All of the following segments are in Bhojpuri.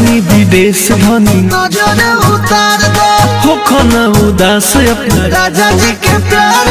जातानी विदेश धनी नजर उतार दो हो खना उदास अपना राजा जी के प्यार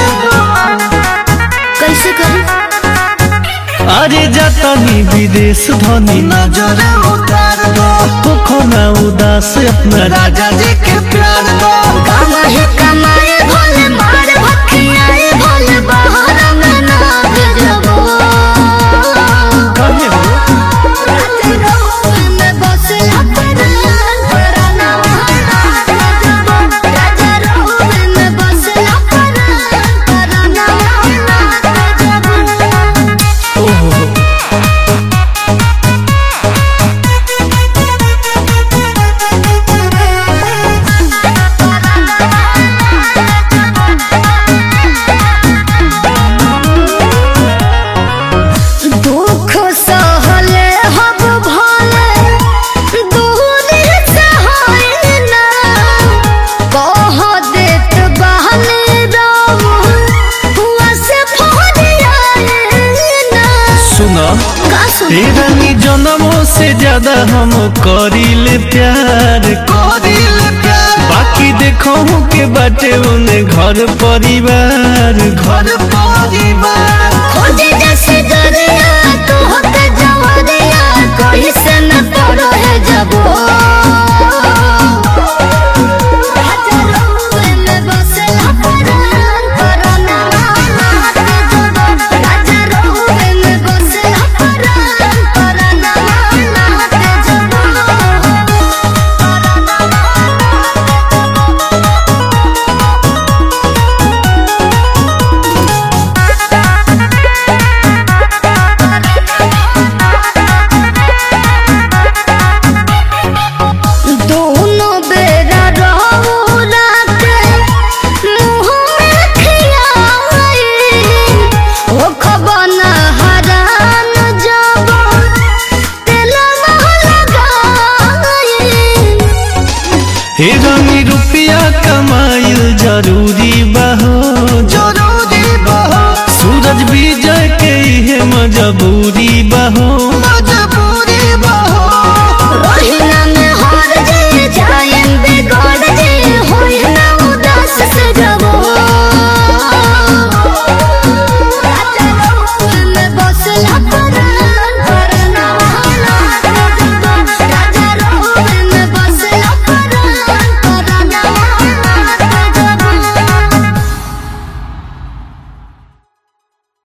कैसे करूं अरे जातानी विदेश धनी नजर उतार दो हो खना उदास अपना राजा जी के प्यार दो कमाए कमाए भोले मार भखियाए भोले बाहर में ना भेजबो काहे हो रात रोह में बसला परान पराना भेजबो राजा रोह में बसला परान पराना भेजबो ओहो दुख सहले हब भले दूरी से होई ना कह देत बहने रहू हुआ से फोड़ियाए ना सुना का सुन तेरा नी जन्मों से ज्यादा हम करीले प्यार कोरिल प्यार बाकी देखो के बाटे उन्हें घर परिवार घर घर परिवार